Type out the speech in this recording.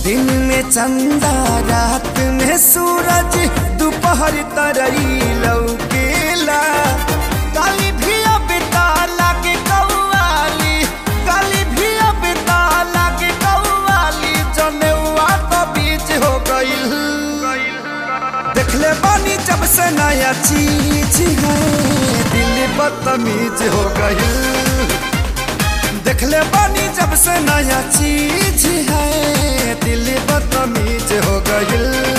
दिन में चंदा रात में सूरज दोपहर तरई लौकेला काली भी अब ताला के कौवाली काली भी अब ताला के कौवाली जनेवा तो बीच हो गईल देखले बानी जब से नया चीज है दिल बदतमीज हो गई देखले बानी जब से नया चीज है दिल बदतमीज हो गई